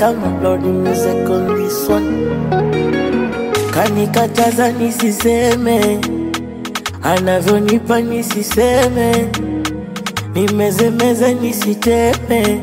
kama Lord music on this one. Kanikataza nisiseme, anavyonipa nisiseme, nimezemeze nisiteme.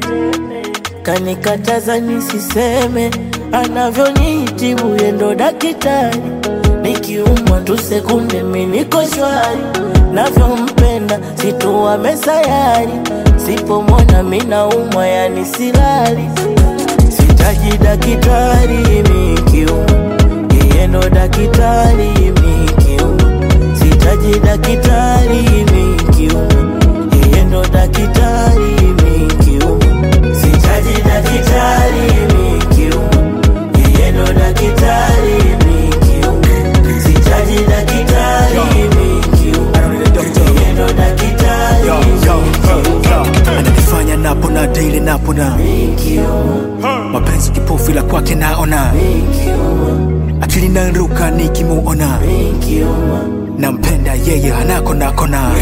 Kanikataza nisiseme, anavyonitibu yendo daktari. Nikiumwa tu sekunde mi niko shwari, navyompenda situwa mesayari. Sipomwona mi naumwa yani silali, sitaji daktari mikiumwa yeye ndo daktari mikiumwa, sitaji daktari mikiumwa yeye ndo daktari mikiumwa, sitaji daktari mikiumwa yeye ndo daktari mikiumwa, sitaji daktari mikiumwa yeye ndo daktari Yo, yo, mikiumwa, yo. ananifanya napona daily napona mikiumwa, mapenzi kipofu ila kwake naona mikiumwa, akili naruka nikimuona mikiumwa, nampenda yeye hanako nakona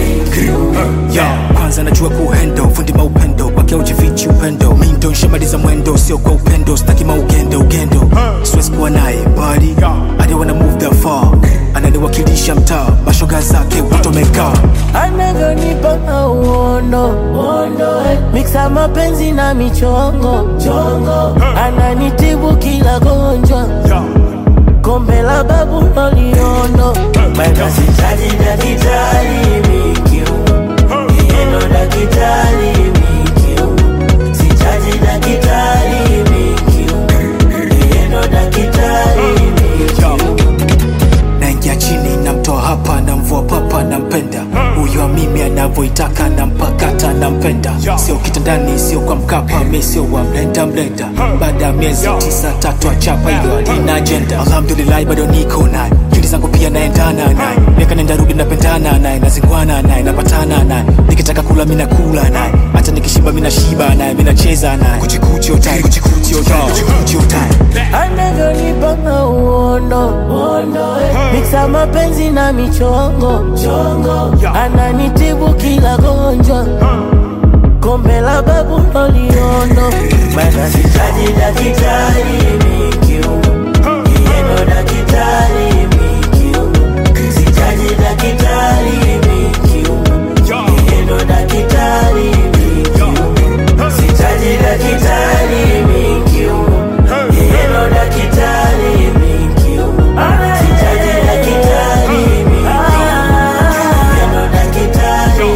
Yo, kwanza najua kuhendo fundi maupendo kwake ujifichi upendo mindo nshamaliza mwendo sio kwa upendo staki maugendo ugendo siwezi kuwa naye mbali I don't wanna move that far ananiwakilisha mtaa mashoga zake utomeka anavyonipa mauondo miksa mapenzi na michongo chongo ananitibu kila gonjwa kombe la babu loliondo mana sitaji dakitari mikiuma yeno dakitari mikiuma sitaji dakitari mikiuma yeno dakitari mikiuma naingia chini namtoa hapa namvua papa nampenda huyo mimi anavyoitaka nampakata nampenda sio kitandani sio kwa mkapa mi sio wa mlenda mlenda baada ya miezi tisa tatu achapa hilo alina ajenda alhamdulillahi bado niko naye juli zangu pia naendana naye miaka nenda rudi napendana naye nazingwana naye napatana naye nikitaka kula mi nakula naye hata nikishiba mi nashiba naye mi nacheza naye kuchikuchi otai kuchikuchi otai kuchikuchi otai anavyonipa mauondo miksa mapenzi na michongo chongo ananitibu kila gonjwa kombe la babu loliondo mana sitaji dakitari mikiuma yeno dakitari mikiuma sitaji dakitari mikiuma yeno dakitari mikiuma sitaji dakitari mikiuma yeno dakitari mikiuma sitaji dakitari mikiuma yeno dakitari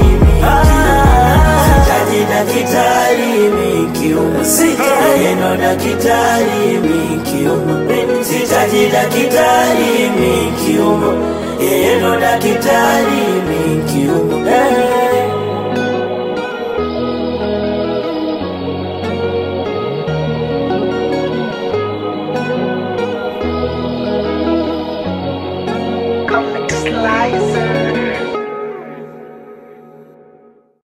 mikiuma sitaji dakitari mikiuma yeno dakitari mikiuma sitaji dakitari mikiuma yeno dakitari mikiuma